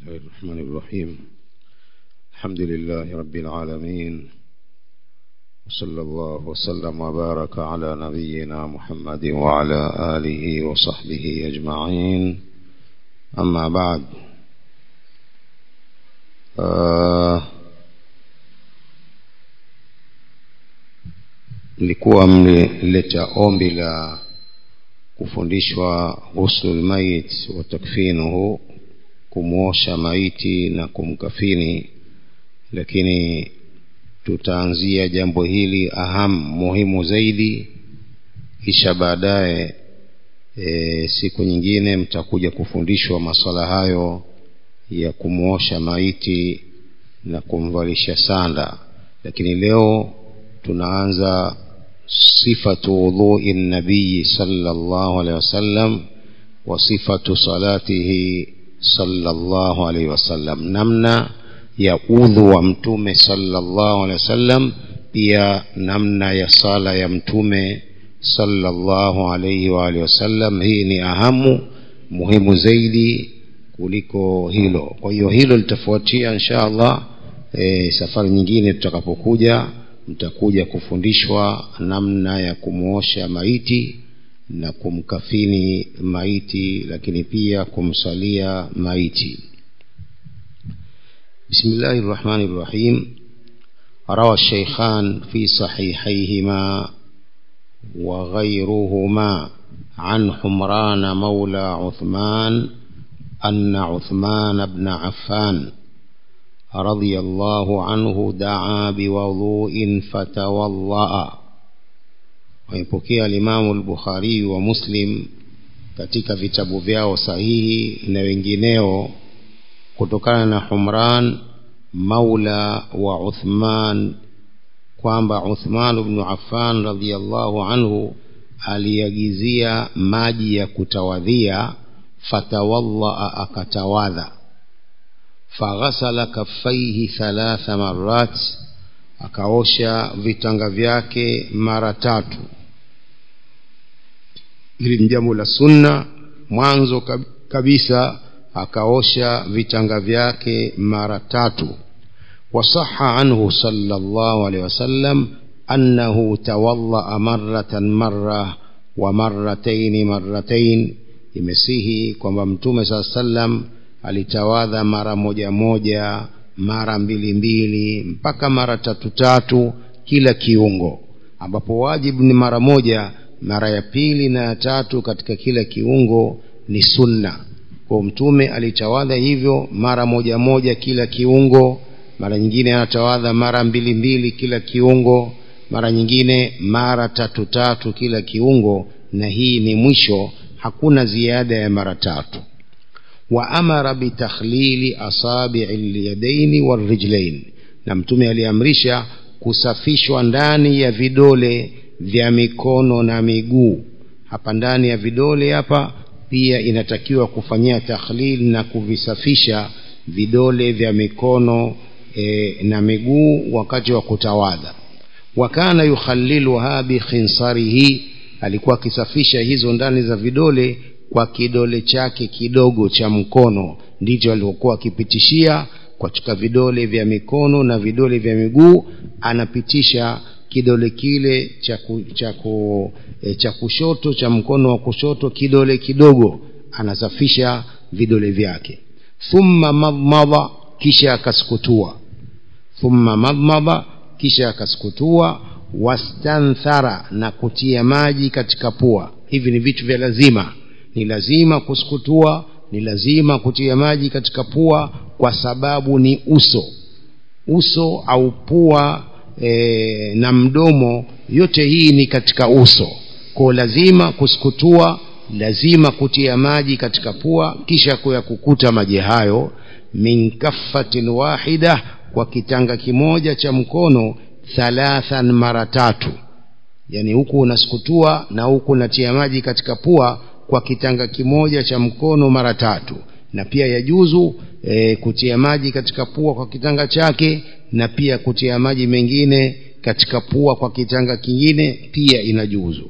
الله الرحمن الرحيم الحمد لله رب العالمين وصلى الله وسلم وبارك على نبينا محمد وعلى آله وصحبه أجمعين أما بعد آه mlikuwa mlileta ombi la kufundishwa ghuslul mayit wa takfinuhu kumwosha maiti na kumkafini lakini tutaanzia jambo hili aham muhimu zaidi kisha baadaye e, siku nyingine mtakuja kufundishwa maswala hayo ya kumwosha maiti na kumvalisha sanda lakini leo tunaanza sifatu wudhui nabii sallallahu alaihi wasallam wa sifatu salatihi sallallahu alaihi wasallam namna ya udhu wa mtume sallallahu alaihi wasallam pia namna ya sala ya mtume sallallahu alaihi wa alihi wasallam hii ni ahamu muhimu zaidi kuliko hilo kwa hiyo hilo litafuatia insha allah e, safari nyingine tutakapokuja mtakuja kufundishwa namna ya kumwosha maiti na kumkafini maiti lakini pia kumsalia maiti بسم الله الرحمن الرحيم روى الشيخان في صحيحيهما وغيرهما عن حمران مولى عثمان أن عثمان بن عفان رضي الله عنه دعا بوضوء فتوضأ ويبكي الإمام البخاري ومسلم katika vitabu vyao sahihi na wengineo kutokana na Humran maula wa Uthman kwamba Uthman ibn Affan radhiyallahu anhu aliagizia maji ya kutawadhia fatawalla akatawadha faghasala kaffaihi thalatha marat akaosha vitanga vyake mara tatu hili ni jambo la sunna mwanzo kabisa akaosha vitanga vyake mara tatu wasaha anhu sallallahu alaihi wasallam annahu tawaddaa maratan marra wa marrataini marratain imesihi kwamba mtume saa sallam alitawadha mara moja moja mara mbili mbili mpaka mara tatu tatu kila kiungo ambapo wajibu ni mara moja mara ya pili na ya tatu katika kila kiungo ni sunna kwa mtume alitawadha hivyo mara moja moja kila kiungo mara nyingine anatawadha mara mbili mbili kila kiungo mara nyingine mara tatu tatu kila kiungo na hii ni mwisho hakuna ziada ya mara tatu wa amara bitakhlili asabii lyadaini warijlain na mtume aliamrisha kusafishwa ndani ya vidole vya mikono na miguu hapa ndani ya vidole hapa pia inatakiwa kufanyia takhlil na kuvisafisha vidole vya mikono e, na miguu wakati wa kutawadha wakana yukhaliluha bikhinsarihi alikuwa akisafisha hizo ndani za vidole kwa kidole chake kidogo cha mkono ndicho alivyokuwa akipitishia katika vidole vya mikono na vidole vya miguu anapitisha kidole kile cha cha e, cha kushoto cha mkono wa kushoto kidole kidogo anasafisha vidole vyake thumma madmada kisha akasukutua thumma madmada kisha akasukutua wastanthara na kutia maji katika pua hivi ni vitu vya lazima ni lazima kusukutua ni lazima kutia maji katika pua kwa sababu ni uso uso au pua e, na mdomo yote hii ni katika uso kwa lazima kusukutua lazima kutia maji katika pua kisha kuya kukuta maji hayo min kaffatin wahida kwa kitanga kimoja cha mkono thalathan mara tatu yani huku unasukutua na huku unatia maji katika pua kwa kitanga kimoja cha mkono mara tatu na pia yajuzu e, kutia maji katika pua kwa kitanga chake na pia kutia maji mengine katika pua kwa kitanga kingine pia inajuzu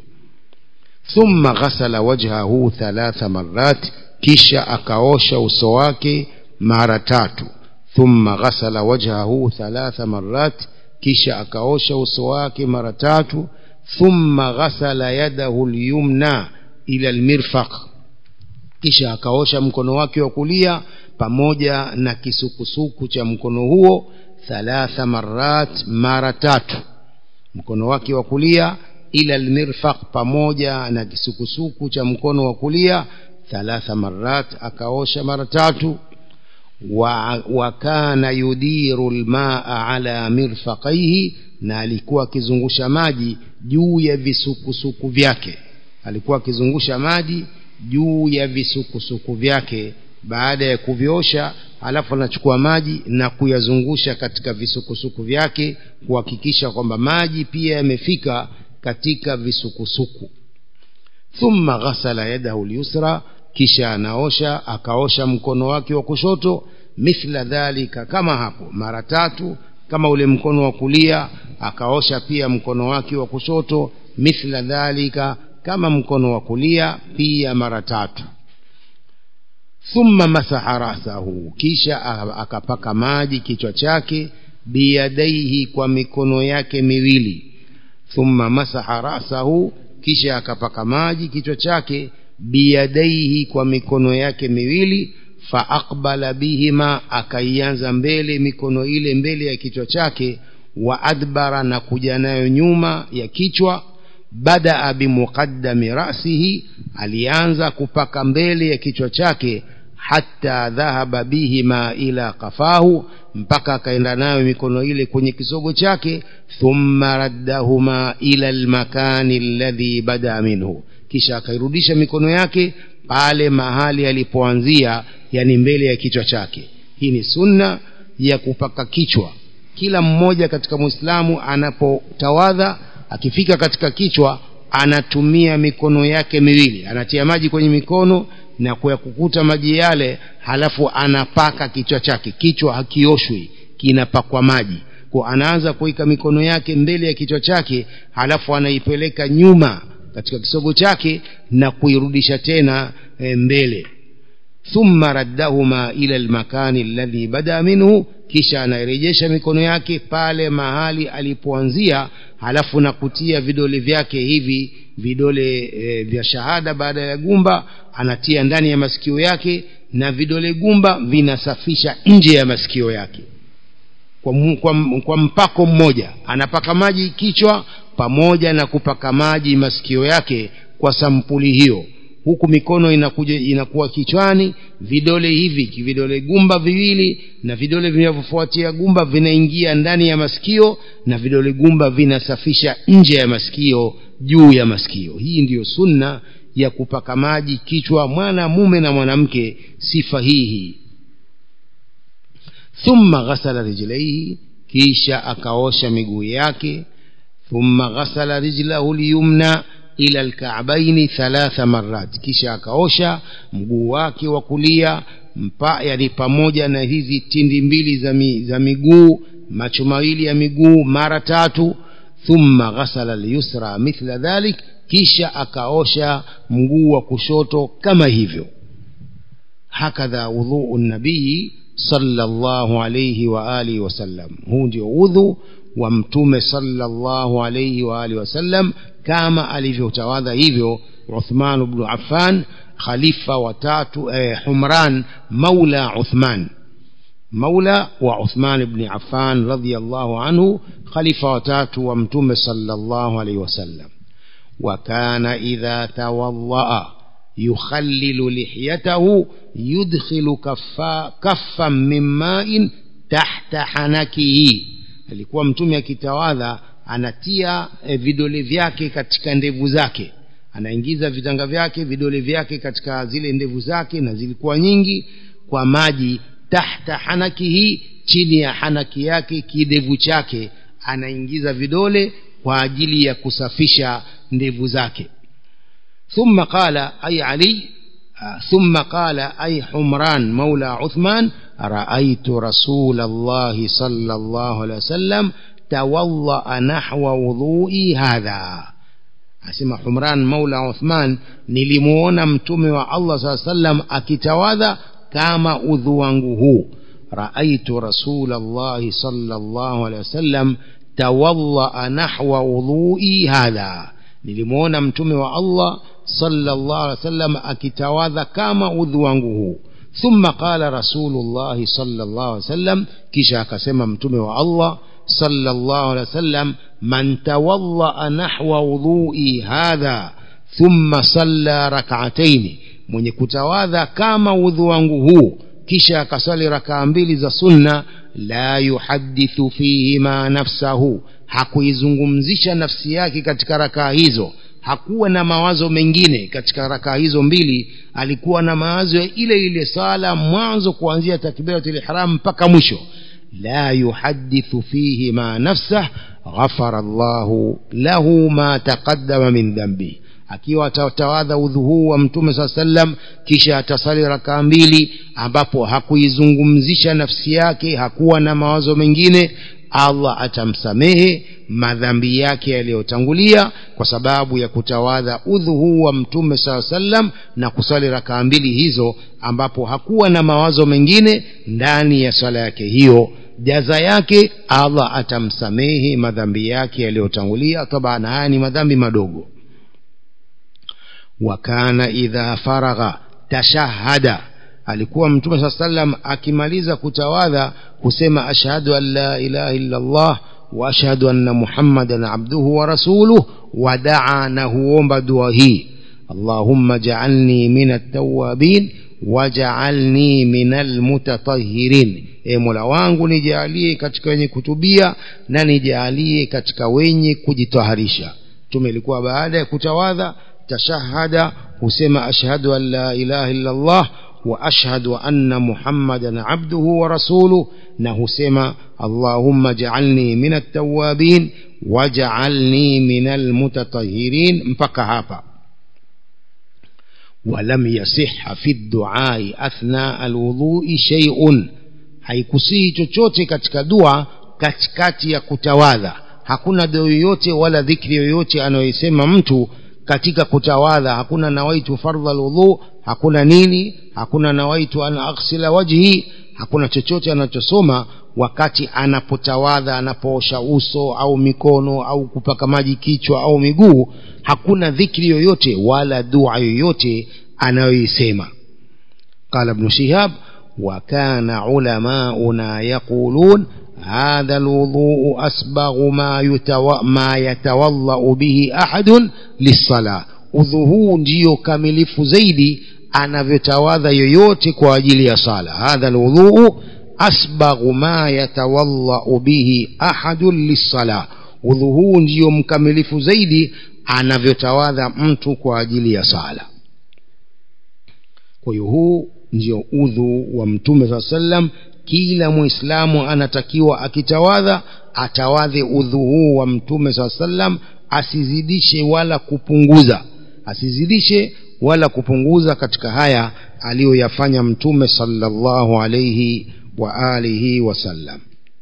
thumma ghasala wajhahu thalatha marat kisha akaosha uso wake mara tatu thumma ghasala wajhahu thalatha marat kisha akaosha uso wake mara tatu thumma ghasala yadahu lyumna ila almirfaq kisha akaosha mkono wake wa kulia pamoja na kisukusuku cha mkono huo thalatha marat mara tatu mkono wake wa kulia ila almirfaq pamoja na kisukusuku cha mkono wa kulia thalatha marat akaosha mara tatu wa, wa kana yudiru lmaa ala mirfaqaihi na alikuwa akizungusha maji juu ya visukusuku vyake alikuwa akizungusha maji juu ya visukusuku vyake baada ya kuviosha alafu anachukua maji na kuyazungusha katika visukusuku vyake kuhakikisha kwamba maji pia yamefika katika visukusuku thumma ghasala yadahu lyusra kisha anaosha akaosha mkono wake wa kushoto mithla dhalika kama hapo mara tatu kama ule mkono wa kulia akaosha pia mkono wake wa kushoto mithla dhalika kama mkono wa kulia pia mara tatu thumma masaha rasahu kisha akapaka maji kichwa chake biyadaihi kwa mikono yake miwili thumma masaha rasahu kisha akapaka maji kichwa chake biyadaihi kwa mikono yake miwili faaqbala bihima akaianza mbele mikono ile mbele ya kichwa chake wa adbara na kuja nayo nyuma ya kichwa badaa bimuqaddami rasihi alianza kupaka mbele ya kichwa chake hata dhahaba bihima ila qafahu mpaka akaenda nayo mikono ile kwenye kisogo chake thumma raddahuma ila almakani alladhi bada minhu kisha akairudisha mikono yake pale mahali alipoanzia yani mbele ya kichwa chake hii ni sunna ya kupaka kichwa kila mmoja katika mwislamu anapotawadha akifika katika kichwa anatumia mikono yake miwili anatia maji kwenye mikono na kuyakukuta maji yale halafu anapaka kichwa chake kichwa hakioshwi kinapakwa maji kwa anaanza kuweka mikono yake mbele ya kichwa chake halafu anaipeleka nyuma katika kisogo chake na kuirudisha tena e, mbele thumma raddahuma ila almakani alladhi bada minhu kisha anairejesha mikono yake pale mahali alipoanzia halafu na kutia vidole vyake hivi vidole e, vya shahada baada ya gumba anatia ndani ya masikio yake na vidole gumba vinasafisha nje ya masikio yake kwa, kwa, kwa mpako mmoja anapaka maji kichwa pamoja na kupaka maji masikio yake kwa sampuli hiyo huku mikono inakuja inakuwa kichwani vidole hivi vidole gumba viwili na vidole vinavyofuatia gumba vinaingia ndani ya masikio na vidole gumba vinasafisha nje ya masikio juu ya masikio hii ndiyo sunna ya kupaka maji kichwa mwanamume na mwanamke sifa hii hii thumma ghasala rijlaihi kisha akaosha miguu yake thumma ghasala rijlahu lyumna ila alkaabaini thalatha marat kisha akaosha mguu wake wa kulia mpa yani pamoja na hizi tindi mbili za, mi, za miguu macho mawili ya miguu mara tatu thumma ghasala lyusra mithla dhalik kisha akaosha mguu wa kushoto kama hivyo hakadha wudhuu nabii sallallahu alayhi wa alihi wasallam huu ndio udhu wa mtume sallallahu alayhi wa alihi wasallam kama alivyotawadha hivyo Uthman ibn Affan khalifa watatu eh, Humran maula Uthman maula wa Uthman ibn Affan radiyallahu anhu khalifa watatu wa mtume sallallahu alayhi wasallam وكان إذا توضأ يخلل لحيته يدخل كفا كفا من ماء تحت حنكه alikuwa mtume akitawadha anatia e, vidole vyake katika ndevu zake anaingiza vitanga vyake vidole vyake katika zile ndevu zake na zilikuwa nyingi kwa maji tahta hanakihi chini ya hanaki yake kidevu chake anaingiza vidole kwa ajili ya kusafisha ndevu zake ثم قال أي علي ثم قال أي حمران مولى عثمان رأيت رسول الله صلى الله عليه وسلم توضأ نحو وضوئي هذا asema humran maula uthman nilimuona mtume wa allah saa sallam akitawadha kama udhu wangu huu raaitu rasula llahi sala llahu alehi wasallam tawadhaa nahwa udhui hadha nilimwona mtume wa allah sallallahu alaihi wasallam akitawadha kama udhu wangu huu thumma qala rasulullahi sallallahu alaihi wasallam kisha akasema mtume wa allah sallallahu alaihi wasallam man tawadhaa nahwa udhui hadha thumma salla rak'ataini mwenye kutawadha kama udhu wangu huu kisha akasali rakaa mbili za sunna la yuhadithu fihima nafsahu hakuizungumzisha nafsi yake katika rakaa hizo hakuwa na mawazo mengine katika rakaa hizo mbili alikuwa na mawazo ya ile ile sala mwanzo kuanzia takbiratul ihram mpaka mwisho la yuhadithu fihima nafsah ghafara llahu lahu ma taqaddama min dhambihi akiwa atatawadha udhu huu wa mtume saa sallam kisha atasali rakaa mbili ambapo hakuizungumzisha nafsi yake hakuwa na mawazo mengine allah atamsamehe madhambi yake yaliyotangulia kwa sababu ya kutawadha udhu huu wa mtume saa sallam na kusali rakaa mbili hizo ambapo hakuwa na mawazo mengine ndani ya swala yake hiyo jaza yake allah atamsamehe madhambi yake yaliyotangulia taban haya ni madhambi madogo wakana idha faragha tashahada alikuwa mtume saa salam akimaliza kutawadha husema ashhadu an la ilaha illa allah wa ashhadu anna muhammadan abduhu wa rasuluh wadaa na huomba dua hii allahumma jaalni min altawabin wajaalni min almutatahirin e mola wangu nijaalie katika wenye kutubia na nijaalie katika wenye kujitaharisha mtume ilikuwa baada ya kutawadha tashahada husema ashhadu an la ilaha illa allah wa ashhadu anna muhammadan abduhu wa rasuluh na husema allahumma jaalni min altawabin wajaalni min almutatahirin mpaka hapa ولم يصح في الدعاء أثناء الوضوء شيء haikusihi chochote katika dua katikati ya kutawadha hakuna dua yoyote wala dhikri yoyote anayoisema mtu katika kutawadha hakuna nawaitu fardha alwudhu hakuna nini hakuna nawaitu an aghsila wajhi hakuna chochote anachosoma wakati anapotawadha anapoosha uso au mikono au kupaka maji kichwa au miguu hakuna dhikri yoyote wala dua yoyote anayoisema قال ابن شهاب وكان علماؤنا يقولون هذا الوضوء أسبغ ما, يتو... ما يتوضأ به أحد للصلاة udhu ndio kamilifu zaidi anavyotawadha yoyote kwa ajili ya sala hadha lwudhuu asbaghu ma yatawadhau bihi ahadun lissala udhu huu ndio mkamilifu zaidi anavyotawadha mtu kwa ajili ya sala kwa hiyo huu ndio udhu wa mtume saa sallam kila mwislamu anatakiwa akitawadha atawadhe udhu huu wa mtume saa sallam asizidishe wala kupunguza asizidishe wala kupunguza katika haya aliyoyafanya mtume sallallahu alayhi wa alihi wasallam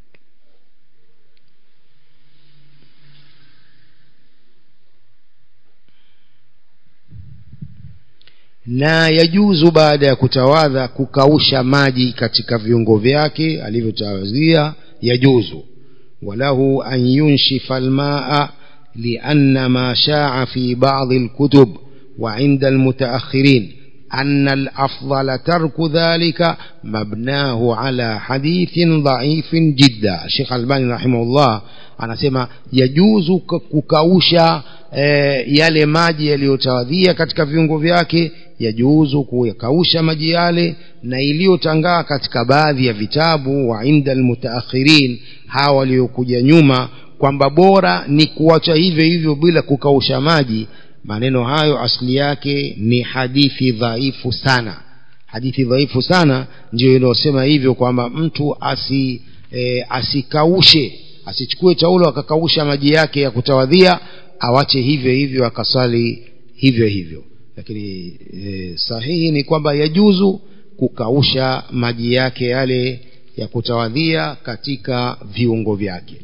na yajuzu baada ya kutawadha kukausha maji katika viungo vyake alivyotawazia yajuzu walahu an yunshifa almaa لأن ما شاع في بعض الكتب وعند المتأخرين أن الأفضل ترك ذلك مبناه على حديث ضعيف جدا الشيخ الباني رحمه الله anasema yajuzu kukausha e, yale maji yaliyotawadhia katika viungo vyake yajuzu kuyakausha maji yale na iliyotangaa katika baadhi ya vitabu wa inda almutaakhirin hawa waliokuja nyuma kwamba bora ni kuacha hivyo hivyo bila kukausha maji maneno hayo asili yake ni hadithi dhaifu sana hadithi dhaifu sana ndio inayosema hivyo kwamba mtu asi e, asikaushe asichukue taulo akakausha maji yake ya kutawadhia awache hivyo hivyo akaswali hivyo hivyo lakini e, sahihi ni kwamba yajuzu kukausha maji yake yale ya kutawadhia katika viungo vyake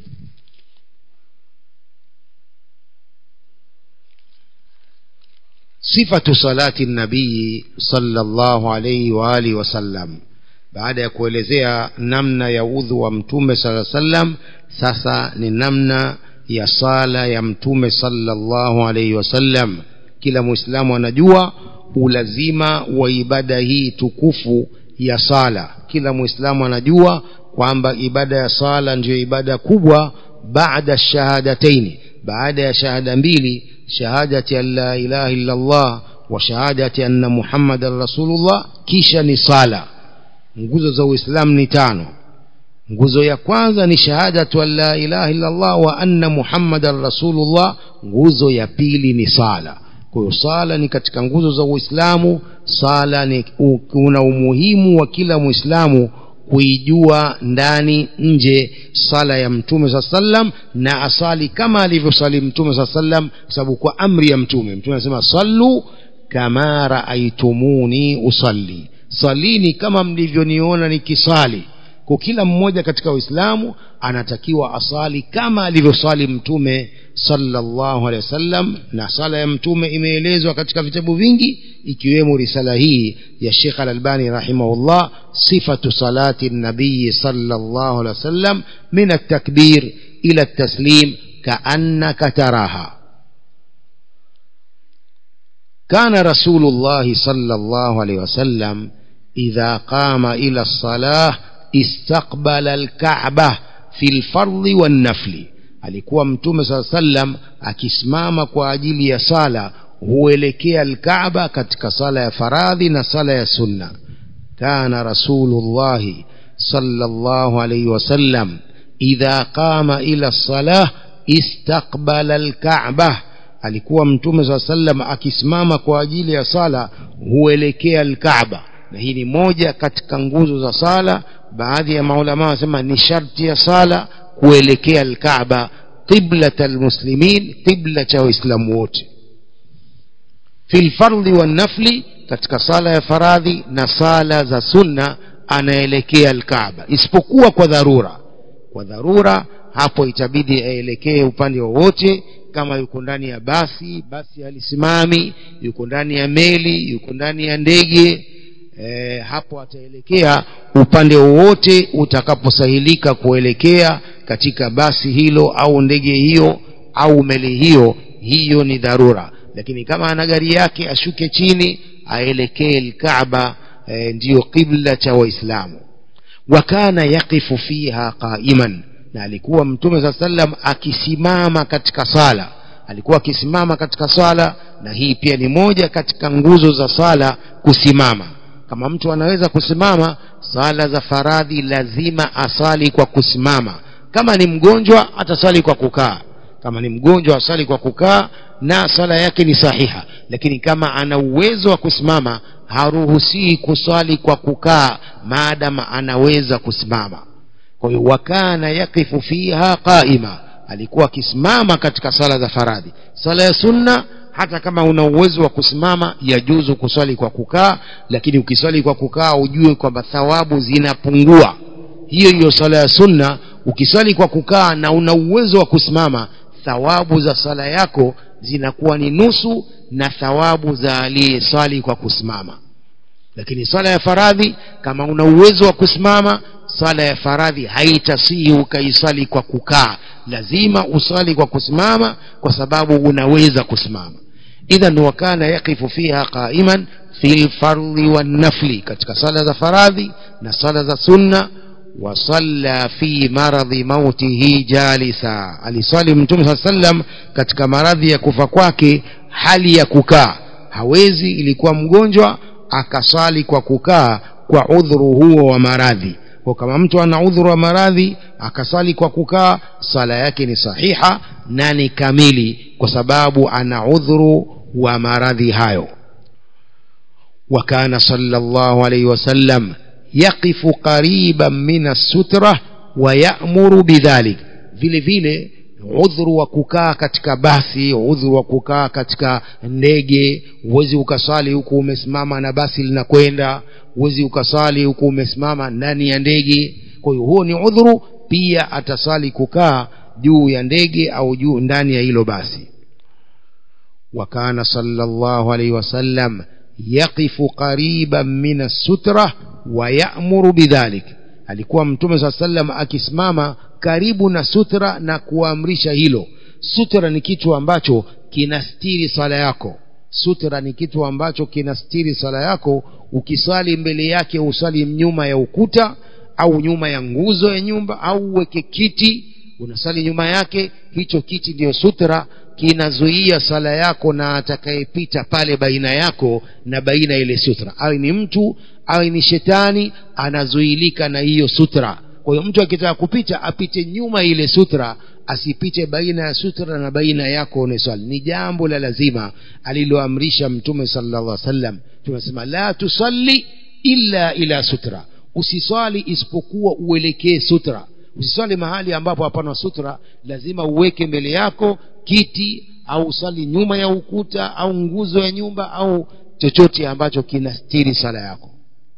sifatu salati nabii sallallahu alayhi wa alihi wasallam baada ya kuelezea namna ya udhu wa mtume sala sallam sasa ni namna ya sala ya mtume sallallahu alayhi wasallam kila muislamu anajua ulazima wa ibada hii tukufu ya sala kila muislamu anajua kwamba ibada ya sala ndiyo ibada kubwa baada shahadataini baada ya shahada mbili shahadati an la ilaha illa Allah wa shahadati anna muhammadan rasulullah kisha ni sala nguzo za uislamu ni tano nguzo ya kwanza ni shahadatu an la ilaha illa Allah wa anna muhammadan rasulullah nguzo ya pili ni sala kwa hiyo sala ni katika nguzo za uislamu sala ni kuna umuhimu wa kila muislamu kuijua ndani nje sala ya mtume saa sallam na asali kama alivyosali mtume saa sallam kwa sababu kwa amri ya mtume mtume anasema sallu kama raaitumuni usalli salini kama mlivyoniona nikisali kwa kila mmoja katika uislamu anatakiwa asali kama alivyosali mtume sallallahu alaihi wasallam na sala ya mtume imeelezwa katika vitabu vingi ikiwemo risala hii ya Sheikh Al-Albani rahimahullah sifatu salati nabii sallallahu alaihi wasallam min at-takbir ila at-taslim ka'annaka taraha كان رسول الله صلى الله عليه وسلم إذا قام إلى الصلاة استقبل الكعبة في الفرض والنفل alikuwa mtume saa sallam akisimama kwa ajili ya sala huelekea alkaaba katika sala ya faradhi na sala ya sunna kana rasulullahi sallallahu alayhi wasallam idha qama ila salah istaqbala alkaaba alikuwa mtume saa sallam akisimama kwa ajili ya sala huelekea alkaaba na hii ni moja katika nguzo za sala baadhi ya maulama wanasema ni sharti ya sala kuelekea alkaaba qiblat almuslimin qibla cha waislamu wote fi lfardhi wannafli katika sala ya faradhi na sala za sunna anaelekea alkaaba isipokuwa kwa dharura kwa dharura hapo itabidi aelekee upande wowote kama yuko ndani ya basi basi halisimami yuko ndani ya meli yuko ndani ya ndege e, hapo ataelekea upande wowote utakaposahilika kuelekea katika basi hilo au ndege hiyo au meli hiyo hiyo ni dharura lakini kama ana gari yake ashuke chini aelekee alkaaba e, ndiyo qibla cha waislamu wakana yaqifu fiha qaiman na alikuwa mtume saa sallam akisimama katika sala alikuwa akisimama katika sala na hii pia ni moja katika nguzo za sala kusimama kama mtu anaweza kusimama sala za faradhi lazima asali kwa kusimama kama ni mgonjwa atasali kwa kukaa kama ni mgonjwa asali kwa kukaa na sala yake ni sahiha lakini kama ana uwezo wa kusimama haruhusii kuswali kwa kukaa maadama anaweza kusimama kwa hiyo wakana yakifu fiha qaima alikuwa akisimama katika sala za faradhi sala ya sunna hata kama una uwezo wa kusimama yajuzu kuswali kwa kukaa lakini ukiswali kwa kukaa ujue kwamba thawabu zinapungua hiyo hiyo sala ya sunna ukiswali kwa kukaa na una uwezo wa kusimama thawabu za sala yako zinakuwa ni nusu na thawabu za aliyeswali kwa kusimama lakini sala ya faradhi kama una uwezo wa kusimama sala ya faradhi haitasihi ukaisali kwa kukaa lazima usali kwa kusimama kwa sababu unaweza kusimama idhan wakana yaqifu fiha qaiman fi lfardhi wannafli katika sala za faradhi na sala za sunna wasalla fi maradhi mautihi jalisa alisali mtume saa sallam katika maradhi ya kufa kwake hali ya kukaa hawezi ilikuwa mgonjwa akasali kwa kukaa kwa udhuru huo wa maradhi kwa kama mtu ana udhuru wa maradhi akasali kwa kukaa sala yake ni sahiha na ni kamili kwa sababu ana udhuru wa maradhi hayo وكان صلى الله عليه وسلم يقف قريبا من السترة ويأمر بذلك vile vile udhuru wa kukaa katika basi udhuru wa kukaa katika ndege huwezi ukasali huku umesimama na basi linakwenda huwezi ukasali huku umesimama ndani ya ndege kwa hiyo huo ni udhuru pia atasali kukaa juu ya ndege au juu ndani ya hilo basi وكان صلى الله عليه وسلم يقف قريبا من السترة ويأمر بذلك alikuwa mtume saa sallam akisimama karibu na sutra na kuamrisha hilo sutra ni kitu ambacho kinastiri sala yako sutra ni kitu ambacho kinastiri sala yako ukisali mbele yake usali nyuma ya ukuta au nyuma ya nguzo ya nyumba au uweke kiti unasali nyuma yake hicho kiti ndiyo sutra kinazuia sala yako na atakayepita pale baina yako na baina ile sutra awe ni mtu awe ni shetani anazuilika na hiyo sutra kwa hiyo mtu akitaka kupita apite nyuma ile sutra asipite baina ya sutra na baina yako uneswali ni jambo la lazima aliloamrisha mtume sallallahu alaihi wasallam tumesema la tusalli illa ila sutra usiswali isipokuwa uelekee sutra usiswali mahali ambapo hapana sutra lazima uweke mbele yako kiti au usali nyuma ya ukuta au nguzo ya nyumba au chochote ambacho kinastiri sala yako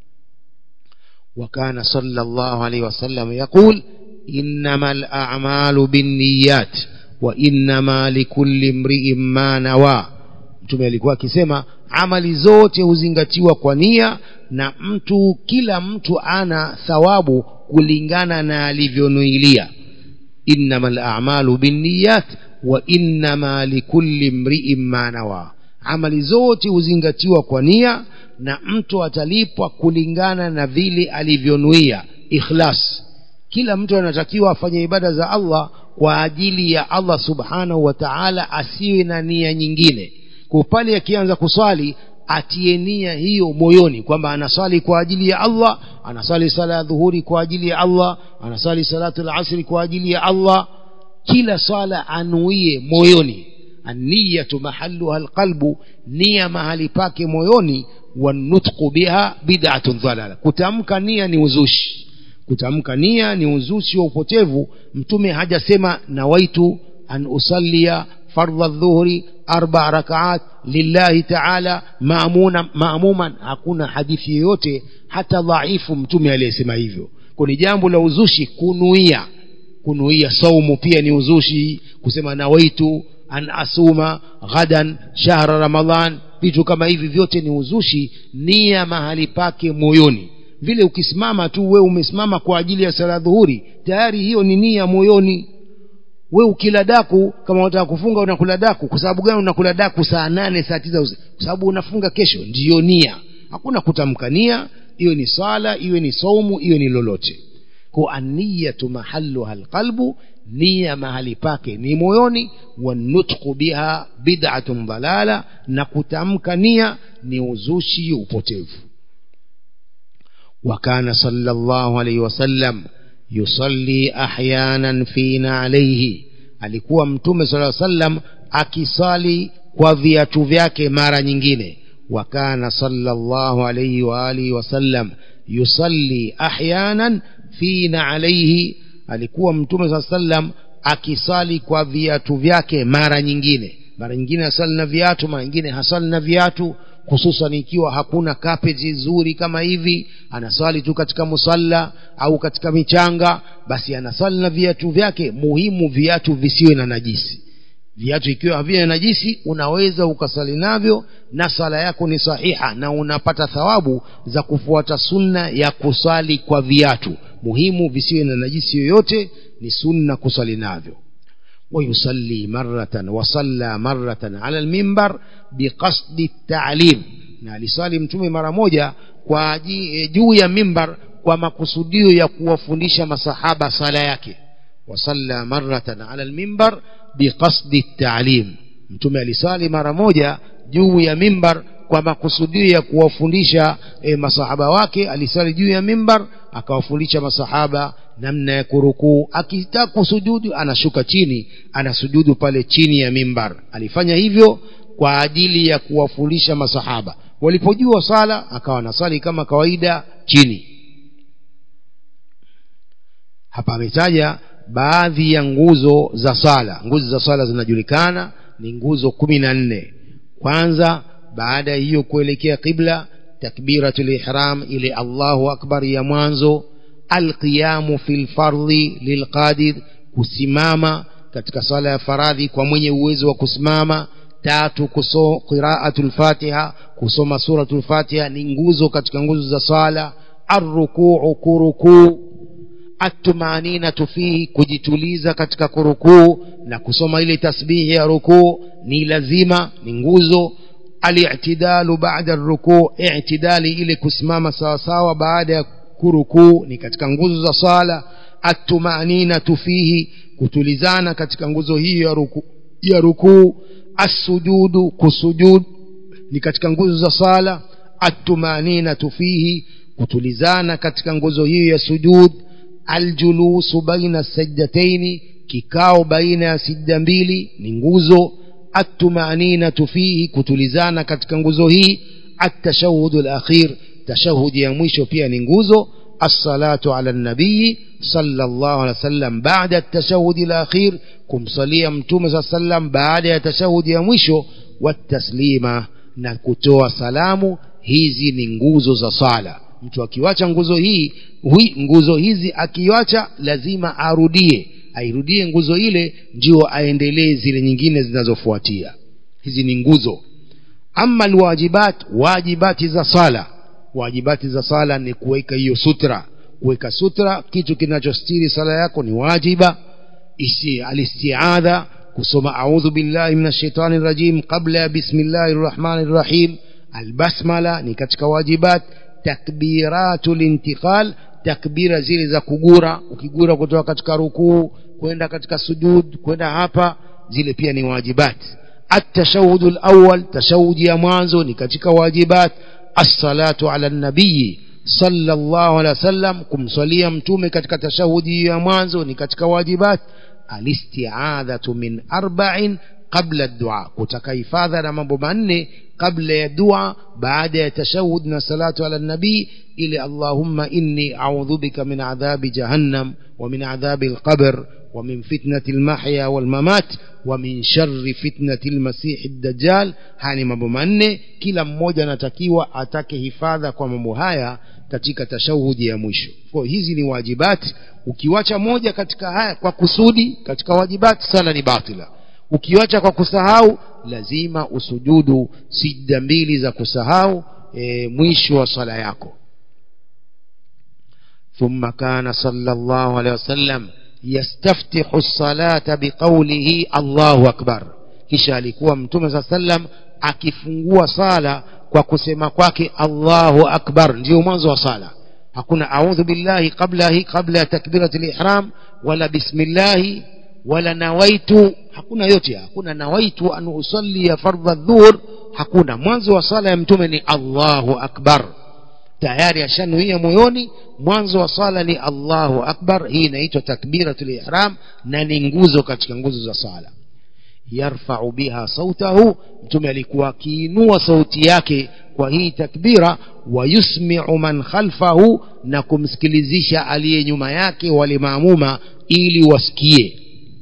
وكان صلى الله عليه وسلم يقول إنما الأعمال بالنيات وإنما لكل امرئ ما نوى mtume alikuwa akisema amali zote huzingatiwa kwa nia na mtu kila mtu ana thawabu kulingana na alivyonuilia innama lamalu binniyat wa innama likulli mriin ma nawa amali zote huzingatiwa kwa nia na mtu atalipwa kulingana na vile alivyonuia ikhlas kila mtu anatakiwa afanye ibada za allah kwa ajili ya allah subhanahu wa taala asiwe na nia nyingine kwa pale akianza kuswali atie nia hiyo moyoni kwamba anaswali kwa ajili ya allah anaswali sala ya dhuhuri kwa ajili ya allah anaswali salatu lasri kwa ajili ya allah kila swala anuie moyoni anniyatu mahaluha alqalbu nia mahali pake moyoni wanutqu biha bid'atun dhalala kutamka nia ni uzushi kutamka nia ni uzushi wa upotevu mtume hajasema nawaitu an usallia fardha dhuhri arba rakaat lillahi taala maamuna maamuman hakuna hadithi yoyote hata dhaifu mtume aliyesema hivyo kwa ni jambo la uzushi kunuia kunuia saumu pia ni uzushi kusema nawaitu an asuma ghadan shahra ramadan vitu kama hivi vyote ni uzushi nia mahali pake moyoni vile ukisimama tu we umesimama kwa ajili ya sala dhuhuri tayari hiyo ni nia moyoni we ukila daku kama unataka kufunga unakula daku kwa sababu gani unakula daku saa nane saa tisa kwa sababu unafunga kesho ndiyo nia hakuna kutamka nia iwe ni sala iwe ni saumu iwe ni lolote kwa aniyatu mahaluha alqalbu nia mahali pake ni moyoni wanutqu biha bid'atun dalala na kutamka nia ni uzushi upotevu وكان صلى الله عليه وسلم يصلي احيانا فينا عليه alikuwa mtume sala sallam akisali kwa viatu vyake mara nyingine wakana sallallahu alayhi wa alihi wasallam yusalli ahyanan fina alayhi alikuwa mtume saa sallam akisali kwa viatu vyake mara nyingine mara nyingine hasali na viatu mara nyingine hasali na viatu hususan ikiwa hakuna kapeti nzuri kama hivi anaswali tu katika musalla au katika michanga basi anaswali na viatu vyake muhimu viatu visiwe na najisi viatu ikiwa havina najisi unaweza ukasali navyo na sala yako ni sahiha na unapata thawabu za kufuata sunna ya kusali kwa viatu muhimu visiwe na najisi yoyote ni sunna kusali navyo ويصلي مرة وصلى مرة على المنبر بقصد التعليم na alisali mtume mara moja kwa juu ya mimbar kwa makusudio ya kuwafundisha masahaba sala yake wasalla maratan ala lmimbar biqasdi talim mtume alisali mara moja juu ya mimbar kwa makusudio ya kuwafundisha e, masahaba wake alisali juu ya mimbar akawafundisha masahaba namna ya kurukuu akitaka kusujudu anashuka chini anasujudu pale chini ya mimbar alifanya hivyo kwa ajili ya kuwafundisha masahaba walipojua sala akawa nasali kama kawaida chini hapa ametaja baadhi ya nguzo za sala nguzo za sala zinajulikana ni nguzo kumi na nne kwanza baada ya hiyo kuelekea qibla takbiratul ihram ile allahu akbar ya mwanzo alqiyamu fi lfardhi lilqadir kusimama katika sala ya faradhi kwa mwenye uwezo wa kusimama tatu kuso qiraatul fatiha kusoma suratul fatiha ni nguzo katika nguzo za sala arrukuu kurukuu atumaninatu fihi kujituliza katika kurukuu na kusoma ile tasbihi ya rukuu ni lazima ni nguzo alitidalu baada rukuu itidali ile kusimama sawasawa baada ya kurukuu ni katika nguzo za sala atumaninatu fihi kutulizana katika nguzo hiyo ya rukuu ya rukuu assujudu kusujud ni katika nguzo za sala atumaninatu fihi kutulizana katika nguzo hiyo ya sujud aljulusu baina sajdataini kikao baina ya sijda mbili ni nguzo atumaninatu fihi kutulizana katika nguzo hii atashahudu alakhir tashahudi ya mwisho pia ni nguzo الصلاة على النبي صلى الله عليه وسلم بعد التشهد الأخير كم صلي متوم صلى الله عليه وسلم بعد التشهد يمشو والتسليم نكتوى سلام hizi ni nguzo za sala mtu akiwacha nguzo hii hui, nguzo hizi akiwacha lazima arudie airudie nguzo ile ndio aendelee zile nyingine zinazofuatia hizi ni nguzo ama alwajibat wajibati za sala wajibati za sala ni kuweka hiyo sutra kuweka sutra kitu kinachostiri sala yako ni wajiba isi alistiadha kusoma audhu billahi minash shaitani rajim qabla ya bismillahir rahmanir rahim albasmala ni katika wajibat takbiratul intiqal takbira zile za kugura ukigura kutoka katika rukuu kwenda katika sujud kwenda hapa zile pia ni wajibat التشهد الأول تشهد يا مانزو ni katika wajibat الصلاة على النبي صلى الله عليه وسلم kumswalia mtume katika tashahudi ya mwanzo ni katika wajibat alistiadhatu min arba'in qabla dua kutaka hifadha na mambo manne kabla ya dua baada ya tashahud na salatu ala nabii ili allahumma inni a'udhu bika min adhabi jahannam wa min adhabi alqabr ومن فتنة المحيا والممات ومن شر فتنة المسيح الدجال hani mambo manne kila mmoja anatakiwa atake hifadha kwa mambo haya katika tashahudi ya mwisho kwa hizi ni wajibati ukiwacha moja katika haya kwa kusudi katika wajibati sala ni batila ukiwacha kwa kusahau lazima usujudu sijda mbili za kusahau e, mwisho wa sala yako ثم كان صلى الله عليه وسلم يستفتح الصلاة بقوله الله أكبر kisha alikuwa mtume saa sallam akifungua sala kwa kusema kwake allahu akbar ndio mwanzo wa sala hakuna audhu billahi qabla hi qabla ya takbirat lihram wala bismillahi wala nawaitu hakuna yote hakuna nawaitu an usallia fardha dhuhur hakuna mwanzo wa sala ya mtume ni allahu akbar tayari ashanuia moyoni mwanzo wa sala ni allahu akbar hii inaitwa takbiratul ihram na ni nguzo katika nguzo za sala yarfau biha sautahu mtume alikuwa akiinua sauti yake kwa hii takbira wayusmiu man khalfahu na kumsikilizisha aliye nyuma yake wale maamuma ili wasikie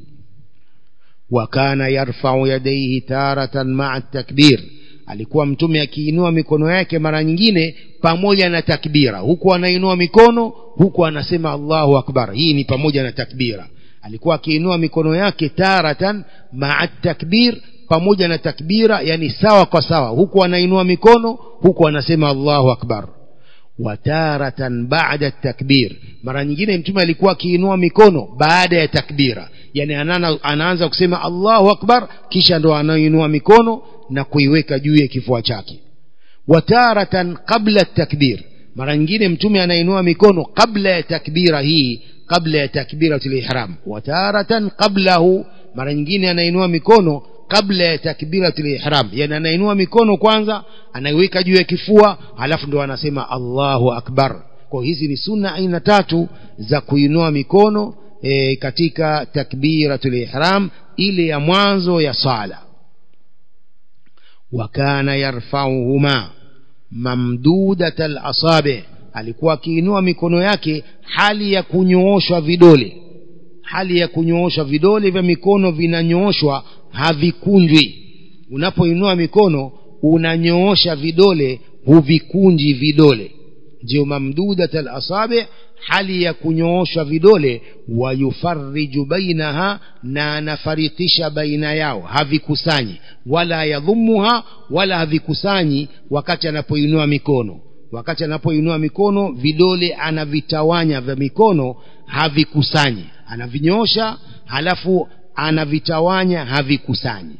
wakana yarfau yadaihi taratan maa takbir alikuwa mtume akiinua mikono yake mara nyingine pamoja na takbira huku anainua mikono huku anasema allahu akbar hii ni pamoja na takbira alikuwa akiinua mikono yake taratan maa takbir pamoja na takbira yani sawa kwa sawa huku anainua mikono huku anasema allahu akbar wataratan bada takbir mara nyingine mtume alikuwa akiinua mikono baada ya takbira yani anana, anaanza kusema allahu akbar kisha ndo anainua mikono na kuiweka juu ya kifua chake wataratan qabla takbir mara nyingine mtume anainua mikono kabla ya takbira hii kabla ya takbiratul ihram wataratan qablahu mara nyingine anainua mikono kabla ya takbiratul ihram yani anainua mikono kwanza anaiweka juu ya kifua halafu ndo anasema Allahu akbar kwa hizi ni sunna aina tatu za kuinua mikono e, katika takbiratul ihram ile ya mwanzo ya sala wakana yarfauhuma mamdudat alasabi alikuwa akiinua mikono yake hali ya kunyooshwa vidole hali ya kunyooshwa vidole vya mikono vinanyooshwa havikunjwi unapoinua mikono unanyoosha vidole huvikunji vidole ndio mamdudat alasabi hali ya kunyooshwa vidole wayufariju bainaha na anafarikisha baina yao havikusanyi wala yadhumuha wala havikusanyi wakati anapoinua mikono wakati anapoinua mikono vidole anavitawanya vya mikono havikusanyi anavinyoosha halafu anavitawanya havikusanyi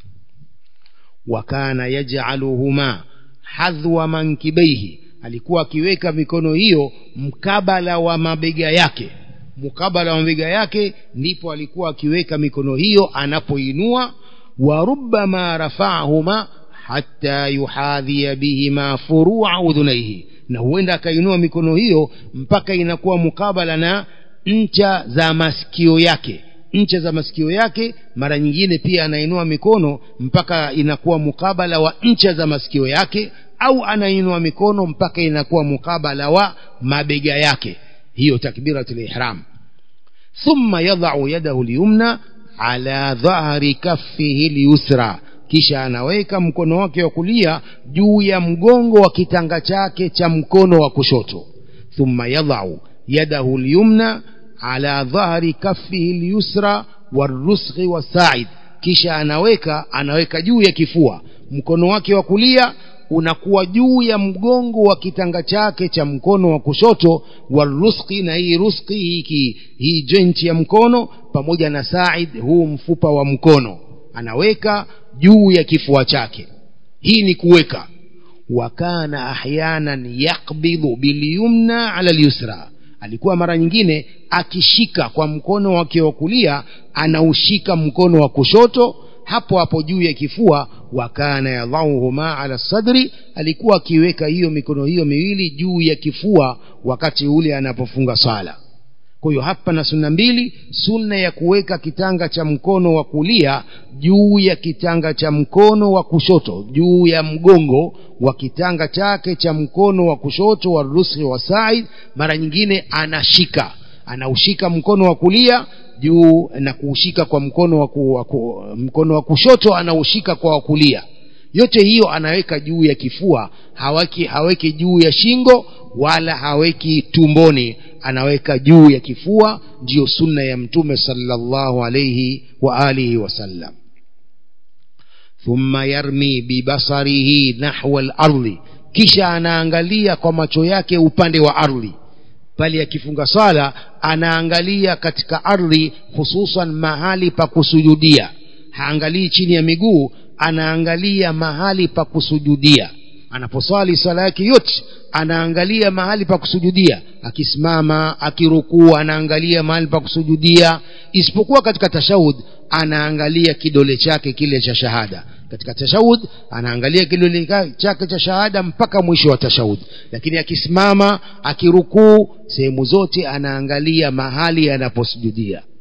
wakana yaj'aluhuma hadhwa mankibaihi alikuwa akiweka mikono hiyo mkabala wa mabega yake mkabala wa mabega yake ndipo alikuwa akiweka mikono hiyo anapoinua wa rubbama rafa'ahuma hatta yuhadhiya bihima furu'a udhunaihi na huenda akainua mikono hiyo mpaka inakuwa mukabala na ncha za masikio yake ncha za masikio yake mara nyingine pia anainua mikono mpaka inakuwa mukabala wa ncha za masikio yake au anainua mikono mpaka inakuwa mukabala wa mabega yake hiyo takbiratul ihram thumma yadha'u yadahu liyumna ala dhahri kaffihi liyusra kisha anaweka mkono wake wa kulia juu ya mgongo wa kitanga chake cha mkono wa kushoto thumma yadha'u yadahu liyumna ala dhahri kaffihi liyusra warusghi wasaid kisha anaweka anaweka juu ya kifua mkono wake wa kulia unakuwa juu ya mgongo wa kitanga chake cha mkono wa kushoto waruski na hii ruski hiki hii joint ya mkono pamoja na said huu mfupa wa mkono anaweka juu ya kifua chake hii ni kuweka wakana ahyanan yakbidhu bilyumna ala lyusra alikuwa mara nyingine akishika kwa mkono wake wa kulia anaushika mkono wa kushoto hapo hapo juu ya kifua wakana yadhauhuma ala sadri alikuwa akiweka hiyo mikono hiyo miwili juu ya kifua wakati ule anapofunga swala kwa hiyo hapa na sunna mbili sunna ya kuweka kitanga cha mkono wa kulia juu ya kitanga cha mkono wa kushoto juu ya mgongo wa kitanga chake cha mkono wa kushoto wa rusi wa said mara nyingine anashika anaushika mkono wa kulia juu na kuushika kwa mkono wa, ku, wa ku, mkono wa kushoto anaushika kwa wa kulia yote hiyo anaweka juu ya kifua haweki haweki juu ya shingo wala haweki tumboni anaweka juu ya kifua ndiyo sunna ya mtume sallallahu alayhi wa alihi wasallam thumma yarmi bibasarihi nahwa al-ardi kisha anaangalia kwa macho yake upande wa ardhi pale akifunga swala anaangalia katika ardhi hususan mahali pa kusujudia haangalii chini ya miguu anaangalia mahali pa kusujudia anaposwali swala yake yote anaangalia mahali pa kusujudia akisimama akirukuu anaangalia mahali pa kusujudia isipokuwa katika tashahud anaangalia kidole chake kile cha shahada katika tashahud anaangalia kidole chake cha shahada mpaka mwisho wa tashahud lakini akisimama akirukuu sehemu zote anaangalia mahali anaposujudia